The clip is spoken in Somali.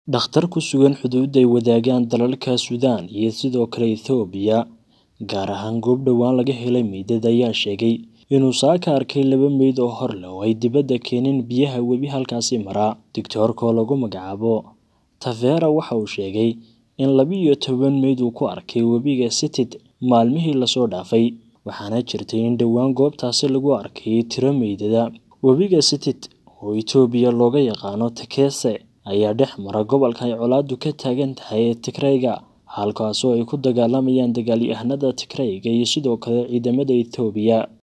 Dhakhtar ku sugan xuduud ay wadaagaan dalalka Suudaan iyo sidoo kale Itoobiya, gaar ahaan goob dhowaan laga helay meydad ayaa sheegay inuu saaka arkay laba meyd oo hor leh oo ay dibadda keeneen biyaha webi halkaasi mara. Digtoorka oo lagu magacaabo Tavera waxa uu sheegay in laba iyo toban meyd uu ku arkay webiga Sitit maalmihii la soo dhaafay, waxaana jirtay in dhowaan goobtaasi lagu arkay tiro meydada. Webiga Sitit, oo Itoobiya looga yaqaano Tekese, ayaa dhex mara gobolka ay colaaddu ka taagan tahay ee Tigreega, halkaasoo ay ku dagaalamayaan dagaalyahanada Tigreega iyo sidoo kale ciidamada Itoobiya.